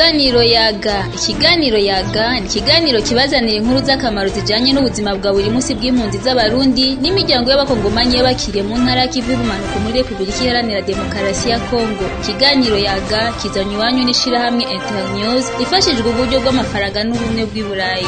Ikiganiro yaga ikiganiro yaga ni ikiganiro kibazanira inkuru z'akamaro zijanye n'ubuzima bwa buri munsi bw'impunzi z'abarundi n'imiryango y'abakongomanyi y'abakiriye mu ntara y'ikivu y'ubumanuko muri Repubulika Iharanira Demokarasi ya Kongo ikiganiro yaga kizanywa iwanyu n'ishirahamwe Internews ifashijwe uburyo bw'amafaranga n'ubumwe bw'i Burayi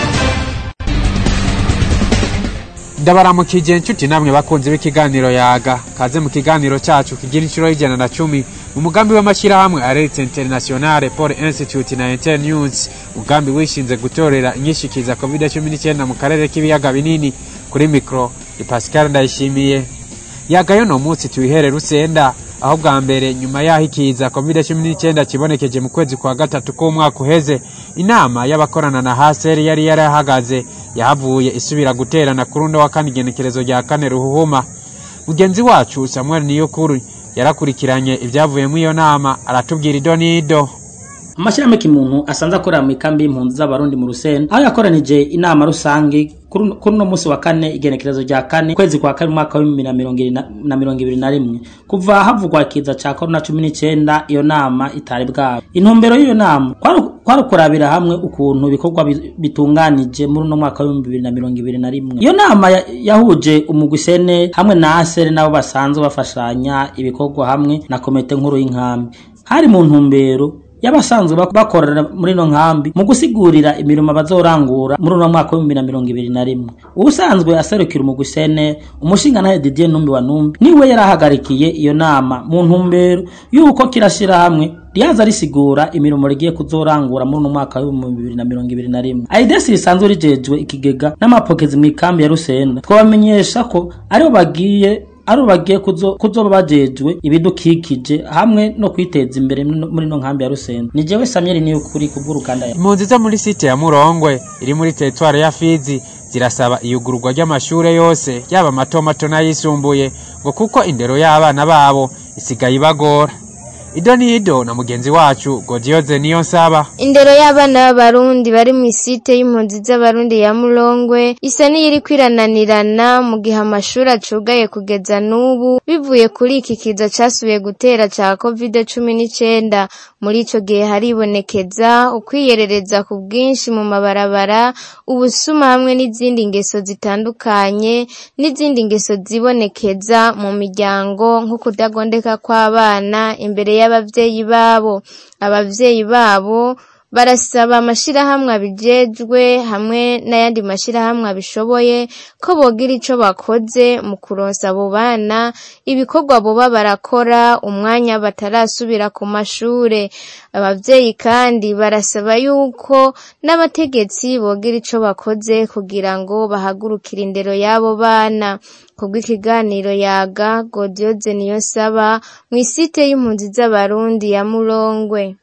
ndabaramukije inshuti namwe bakunzi b'ikiganiro yaga kaze mu kiganiro cyacu kigira inshuro y'ijana na cumi mu mugambi w'amashyirahamwe aretse internationale paul institute na internews umugambi wishinze gutorera inyishikiza covid cumi n'icyenda mu karere k'ibiyaga binini kuri mikoro ni pascal ndayishimiye yagayo no munsi tuyihere rusenda aho bwa mbere nyuma y'aho ikiza covid cumi n'icyenda kibonekeje mu kwezi kwa gatatu k'umwaka uheze inama y'abakorana na haseri yari yarahagaze yahavuye isubira guterana ku rundi wa kane igenekerezo rya kane ruhuhuma mugenzi wacu samuel niyokuru yarakurikiranye ibyavuye muri iyo nama aratubwira ido n'ido amashyirahamwe kimuntu asanzwe akorera mu ikambi y'impunzi z'abarundi mu rusenda aho yakoranije inama rusange kuri uno munsi wa kane igenekerezo rya kane ukwezi kwa kane umwaka w'ibihumbi na mirongo ibiri na rimwe kuva havugwa ikiza ca korona cumi n'icenda iyo nama itari bwabo intumbero y'iyo nama kwari ukurabira hamwe ukuntu ibikorwa bitunganije muri uno mwaka w'ibihumbi bibiri na mirongo ibiri na rimwe iyo nama yahuje umugwisene hamwe na asere nabo basanzwe bafashanya ibikorwa hamwe na komite nkuru y'inkambi hari mu ntumbero y'abasanzwe bakorera muri ino nkambi mu gusigurira imirimo bazorangura muri uno mwaka w'ibihumbi na mirongo ibiri na rimwe ubusanzwe aserukira umugwisene umushingantahe Didier Numbi wa Numbi niwe yarahagarikiye iyo nama mu ntumbero y'uko kirashira hamwe ryaza risigura imirimo rigiye kuzorangura muri uno mwaka w'ibihumbi bibiri na mirongo ibiri na rimwe aidesi risanzwe rijejwe ikigega n'amapokezi mu ikambi ya rusenda twabamenyesha ko aribo bagiye ari bagiye kuzoba bajejwe ibidukikije hamwe no kwiteza imbere muri no nkambi ya Rusenda ni jewe Samuel niyo kuri kubw'uruganda ya impunzi zo muri site ya Murongwe iri muri teritware ya Fizi zirasaba iyugururwa ry'amashure yose yaba mato mato n'ayisumbuye ngo kuko indero y'abana babo isigaye ibagora ido ni ido na mugenzi wacu Godioze niyo nsaba indero y'abana b'abarundi bari mu isite y'impunzi z'abarundi ya Murongwe isa n'iri kwirananirana mu gihe amashuri acugaye kugeza n'ubu bivuye kuri iki kiza casubiye gutera ca covid cumi n'icenda muri ico gihe haribonekeza ukwiyerereza ku bwinshi mu mabarabara ubusuma hamwe n'izindi ngeso zitandukanye n'izindi ngeso zibonekeza mu miryango nko kudagondeka kw'abana imbere y'abavyeyi babo abavyeyi babo barasaba amashirahamwe abijejwe hamwe n'ayandi mashirahamwe abishoboye ko bogira ico bakoze mu kuronsa abo bana ibikorwa boba barakora umwanya batarasubira ku mashure abavyeyi kandi barasaba yuko n'abategetsi bogira ico bakoze kugira ngo bahagurukire indero y'abo bana kubw'ikiganiro yaga Godioze niyo saba mu isite y'impunzi z'abarundi ya Murongwe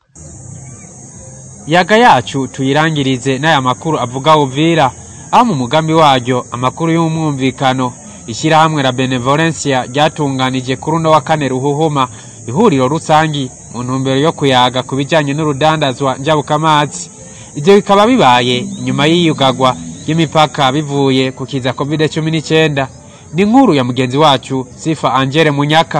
yaga yacu tuyirangirize n'aya makuru avuga uvira aho mu mugambi waryo amakuru y'umwumvikano ishyirahamwe la benevolencia ryatunganije kuri uno wa kane ruhuhuma ihuriro rusangi mu ntumbero yo kuyaga ku bijyanye n'urudandazwa njabukamazi ibyo bikaba bibaye inyuma y'iyugagwa ry'imipaka bivuye ku kiza covid cumi n'icyenda ni nkuru ya mugenzi wacu sifa angele munyaka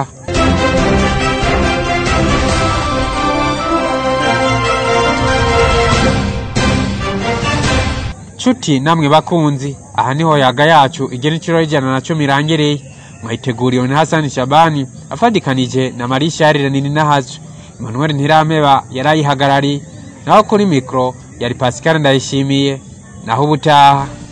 nshuti namwe bakunzi aha niho yaga yacu igena inshuro y'ijana na cumi irangiriye mwayiteguriwe na hasani shabani afadikanije na marisharire nini nahazo emmanuel ntirameba yarayihagarariye naho kuri mikoro yari pascal ndayishimiye naho ubutaha